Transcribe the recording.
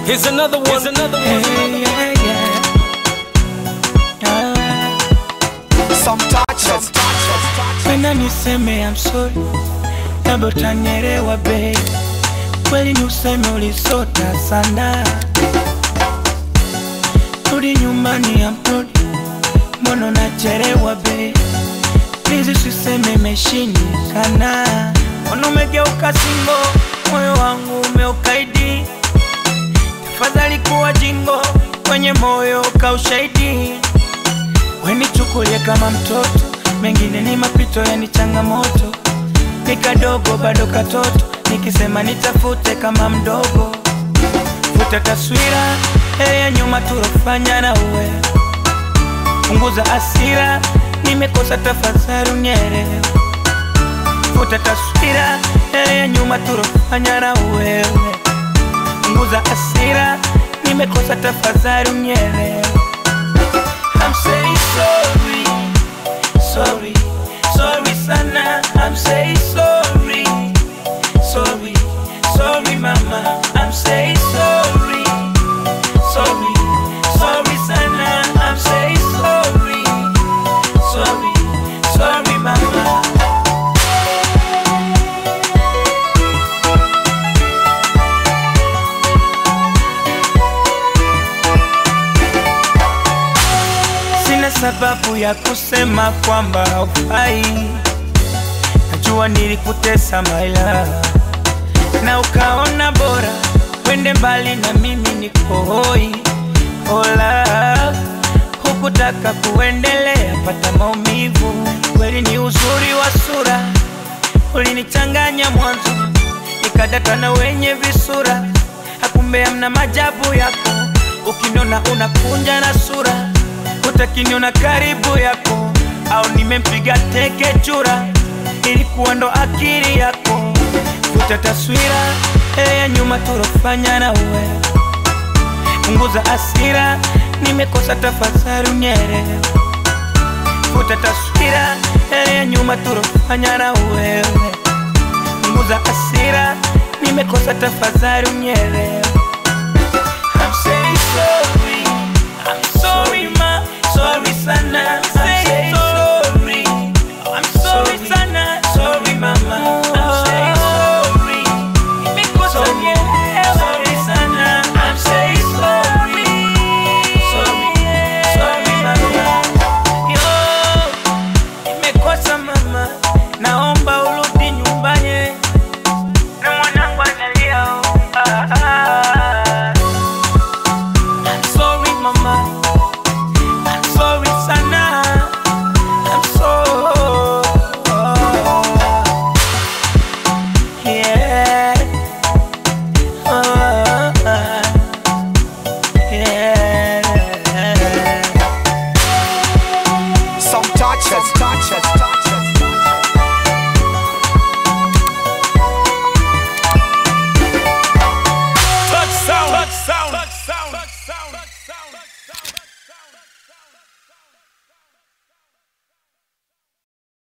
Here's another one. Here's another one. Hey, yeah, yeah. Ah. Some touches. Penda niseme I'm sorry, labda utanielewa babe. Kweli ni useme ulisota sana, rudi nyumbani amrudi, mbona unachelewa babe? Please usiseme imeshindikana, mbona umegeuka singo, moyo wangu umeukaidi. Tafadhali kuwa jingo, kwenye moyo kaushahidi wenichukulie kama mtoto, mengine ni mapito, yani changamoto. Ni kadogo bado katoto, nikisema nitafute kama mdogo. Futa taswira ile ya nyuma tulofanya na uwe, punguza asira, nimekosa tafadhali unielewe. Futa taswira ile ya nyuma tulofanya na wewe, punguza asira, nimekosa tafadhali unielewe. I'm saying sorry, sorry, sorry sana. I'm saying sorry, sorry, sorry mama. I'm saying sorry, sorry, sorry sana. I'm saying sorry, sorry, sorry mama. Sina sababu ya kusema kwamba haufai. Najua nilikutesa maila na ukaona bora wende mbali na mimi niko hoi. Ola, hukutaka kuendelea, pata maumivu. Kweli ni uzuri wa sura ulinichanganya mwanzo, nikadata na wenye visura, akumbe amna majabu yako. Ukinona unakunja na sura, utakiniona karibu yako, au nimempiga teke chura, ilikuwa ndo akili yako. Futa taswira ile ya nyuma tulofanya na uwe, punguza asira, nimekosa tafadhali unielewe. Futa taswira ile ya nyuma tulofanya na wewe, punguza asira, nimekosa tafadhali unielewe. I'm saying sorry, I'm sorry ma, sorry sana. I'm saying sorry, I'm sorry sana, sorry mama. I'm saying sorry, nimekosa unielewe. Sorry sana, I'm saying sorry, sorry, sorry mama. Yo, nimekosa mama, naomba